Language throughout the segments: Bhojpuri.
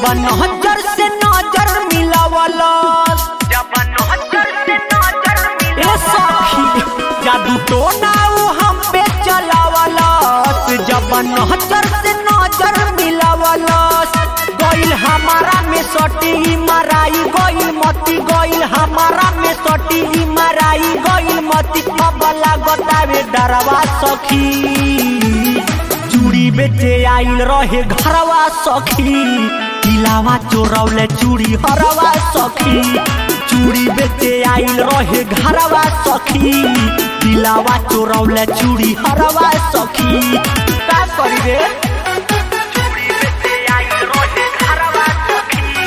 जब नजर से नजर मिलावलस जब नजर से नजर ए सखी जादू टोना उ हम पे चलावलस जब नजर से नजर मिलावलस गइल हमारा में सटी मराई गइल मती गइल हमारा में सटी मराई गइल मती अब लागतावे डरवा सखी चूड़ी बेचे आइल रहे घरवा सखी किलावा चोरौले चूड़ी हरवा सखी चूड़ी बेचे आइल रहे घरवा सखी किलावा चोरौले चूड़ी हरवा सखी का करी रे चूड़ी बेचे आई रोजे घरवा सखी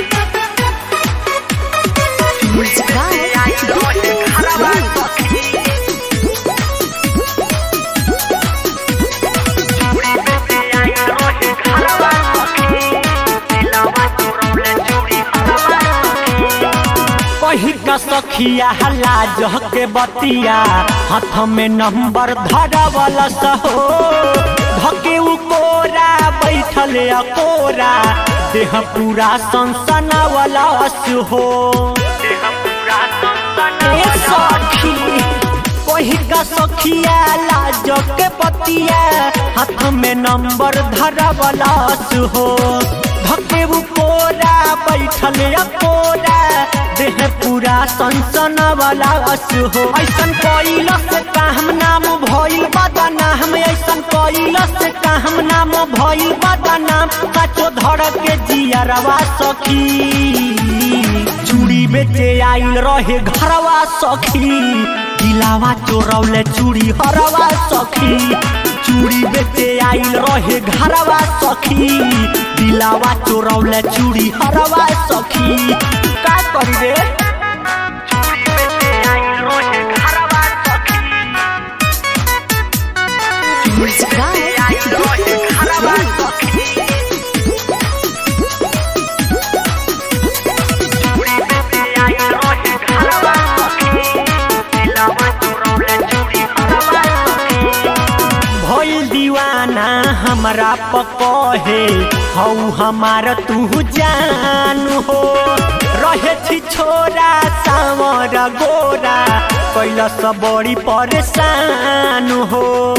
Music by आई रोजे घरवा सखी चूड़ी बेचे आई रोजे घरवा सखी दिलावा चुरौले चूड़ी घरवा सखी कही का सखिया हला जह के बतिया हाथ में नंबर धरवल सहो धके उ कोरा बैठल अकोरा देह पूरा सनसन वालस हो देह पूरा सनसन ए सखी कही का सखिया लाज के बतिया हाथ में नंबर धरवलस हो धके उ कोरा बैठल अकोरा देह पूरा सनसन वाला अस हो ऐसन कैलस काम नाम भइल बदनाम ऐसन कैलस काम नाम भइल बदनाम काचो धड़ के जियरवा सखी चूड़ी बेचे आइल रहे घरवा सखी दिलावा चोरौले चूड़ी हरवा सखी चूड़ी बेचे आइल रहे घरवा सखी दिलावा चोरौले चूड़ी हरवा सखी का करी रे चूड़ी बेचे आई रोजे घरवा सखी Music by आई रोजे घरवा सखी चूड़ी बेचे आई रोजे घरवा सखी दिलावा चुरौले चूड़ी घरवा सखी भइल दीवाना हमरा पकहे हौ हमार तू जान हो रहे छी छोरा सावर गोरा कैलस बड़ी परेशान हो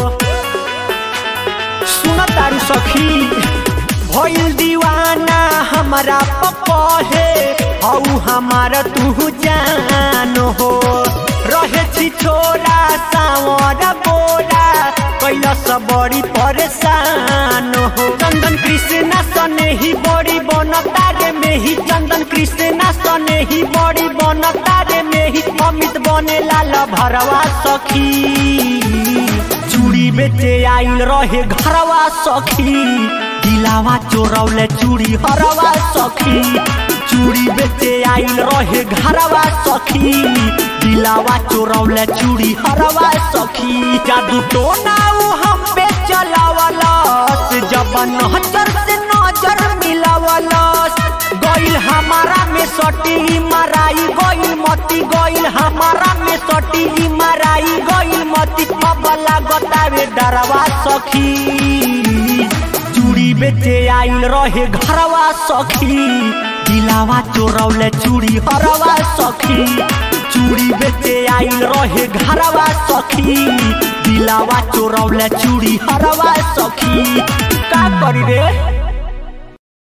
सुन तारू सखी भइल दीवाना हमरा पकहे हौ हमार तू जान हो रहे छी छोरा सावर गोरा कैलस बड़ी परेशान हो चंदन कृष्णा सने ही बड़ी बनता रे में ही चंदन कृष्णा सने ही बड़ी बनता रे में ही अमित बने लाल भरवा सखी चूड़ी बेचे आइल रहे घरवा सखी दिलावा चोरौले चूड़ी हरवा सखी चूड़ी बेचे आइल रहे घरवा सखी दिलावा चोरौले चूड़ी हरवा सखी जादू टोना उ हम पे चलावलस जब नजर से नजर मिलावलस गइल हमारा में सटी मराई गइल मती गइल हमारा में सटी मराई गइल मती अब लागतावे डरवा सखी चूड़ी बेचे आइल रहे घरवा सखी दिलावा चोरौले चूड़ी हरवा सखी चूड़ी बेचे आइल रहे घरवा सखी दिलावा चोरौले चूड़ी हरवा सखी का करी रे